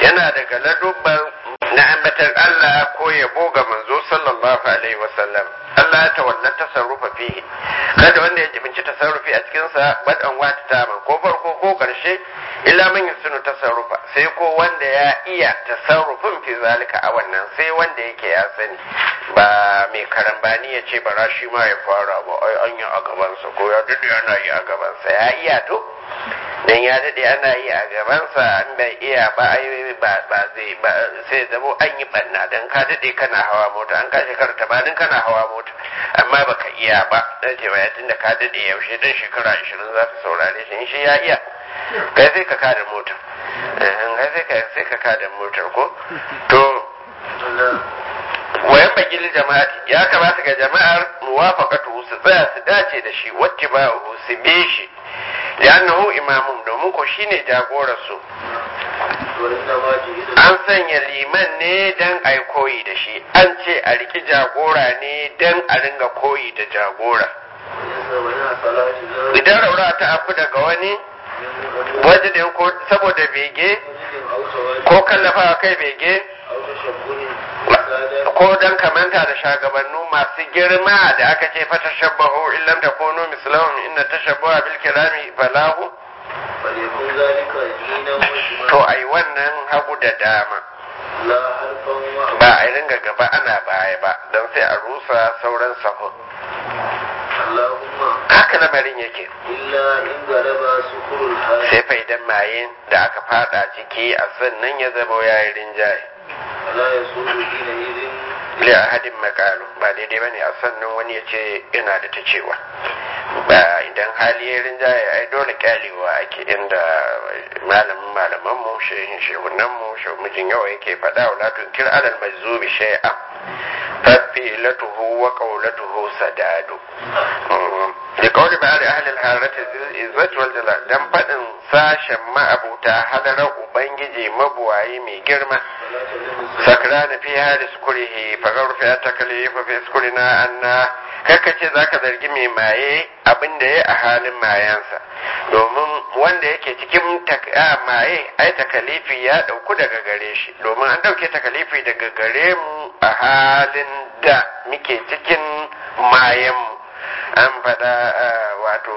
yana daga ladubban na ambatar Allah ko yabo ga manzo sallallahu alaihi wasallam Allah ya tawalla tasarrufa fihi kada wanda ya jibinci tasarrufi a cikin sa badan wata taman ko farko ko karshe illa man yusunu tasarrufa sai ko wanda ya iya tasarrufin fi zalika a wannan sai wanda yake ya sani ba mai karambani ya ce bara shi ma ya fara ba ai an yi a gabansa ko ya dade ana yi a gabansa ya iya to dan ya dade ana yi a gabansa an bai iya ba ai ba ba zai ba sai zamo an yi banna dan ka dade kana hawa mota an ka shekara tabanin kana hawa mota amma baka iya ba dan ce ba tunda ka dade yaushe dan shekara 20 za ta saurare shi in shi ya iya kai sai ka kada mota kai sai ka sai ka kada motar ko to wayan bagil jama'ati ya kamata ga jama'ar muwafaqatu su tsaya su dace da shi wacce ba su be shi li'annahu imamun domin ko shine jagorar su an sanya liman ne dan ai koyi da shi an ce a riki jagora ne dan a ringa koyi da jagora idan raura ta afu daga wani wajen ko saboda bege ko kallafa kai bege ko dan kamanta da shagabannu masu girma da aka ce fata shabbahu illam takunu mislahum inna tashabbaha bil kirami falahu to ai wannan hagu da dama ba a ringa gaba ana baya ba don sai a rusa sauran sahun haka lamarin yake sai faidan mayin da aka fada ciki a sannan ya zama yayin rinjaye li ahadin makalu ba daidai bane a sannan wani ya ce ina da ta cewa ba idan hali ya rinjaye ai dole kyalewa ake inda malamin malaman mu shehin shehunan mu mijin yawa yake faɗa wa la tunkir alal majzubi shay'a fafilatuhu wa qawlatuhu sadadu da kawai ba da ahlil harati izzat wal jalal dan fadin sashen ma'abuta halarar ubangiji mabuwayi mai girma sakrana fi hadis kurihi fagar fi takalifa fi skurina anna kaka ce zaka zargi mai maye abin da ya a halin mayansa domin wanda yake cikin maye ai takalifi ya dauku daga gare shi domin an dauke takalifi daga gare mu a halin da muke cikin mayanmu an faɗa wato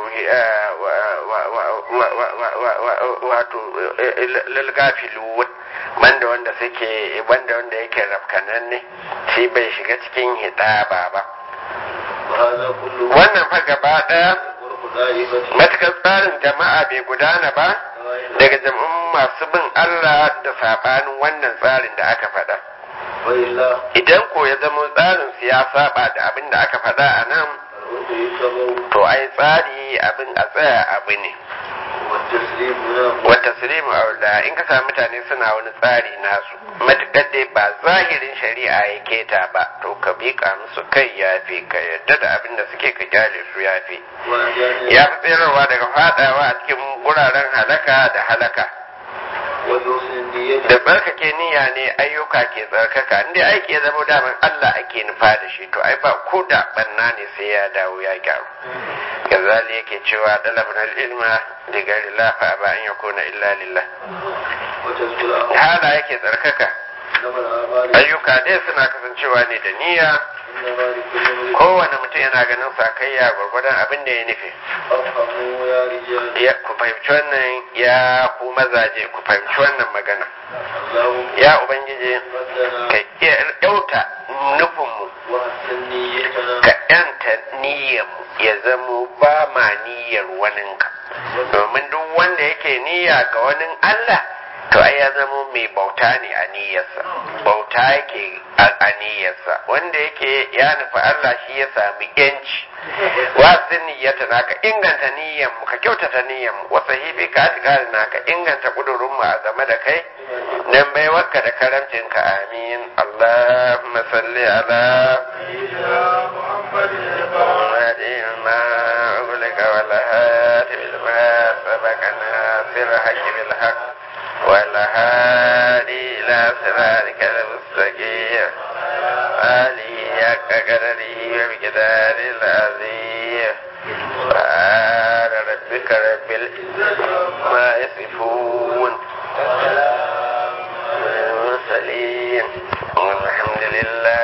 wato lalgafilu banda wanda suke banda wanda yake rafkanan ne shi bai shiga cikin hidaba ba wannan fa gaba ɗaya matukar tsarin jama'a bai gudana ba daga jam'un masu bin Allah da saɓanin wannan tsarin da aka faɗa idan ko ya zama tsarin su ya saba da abin da aka faɗa a nan to ai tsari abin a tsaya abu ne wata silimu aula in ka sami mutane suna wani tsari nasu matuƙar dai ba zahirin shari'a ya keta ba to ka biƙa musu kai ya fi ka yadda da abin da suke ka kyale su ya fi ya fi tsirarwa daga fadawa a cikin wuraren halaka da halaka da tsarkake niyya ne ayyuka ke tsarkaka inda aiki ya zama daman Allah ake nufa da shi to ai ba ko da banna ne sai ya dawo ya gyaru kazali yake cewa dalabna ilma da gari la fa ba an yakuna illa lillah hala yake tsarkaka ayyuka dai suna kasancewa ne da niyya kowane mutum yana ganin sakayya gwargwadon abin da ya nufi ya ku fahimci wannan ya ku mazaje ku fahimci wannan magana ya ubangiji ka yauta nufinmu ka yanta niyyarmu ya zamo ba ma niyyar waninka domin duk wanda yake niyya ga wani Allah to ai ya zamo mai bauta ne a niyyarsa bauta yake a niyyarsa wanda yake ya nufi Allah shi ya sami yanci wasu niyyata na ka inganta niyyar mu ka kyautata niyyar mu wasu hibi ka atikari na ka inganta kudurin mu a game da kai dan bai wakka da karamcin ka amin Allahumma salli ala والهادي إلى صراطك المستقيم آله حق قدره وبقدار العظيم سبحان ربك رب العزة ما يصفون إلا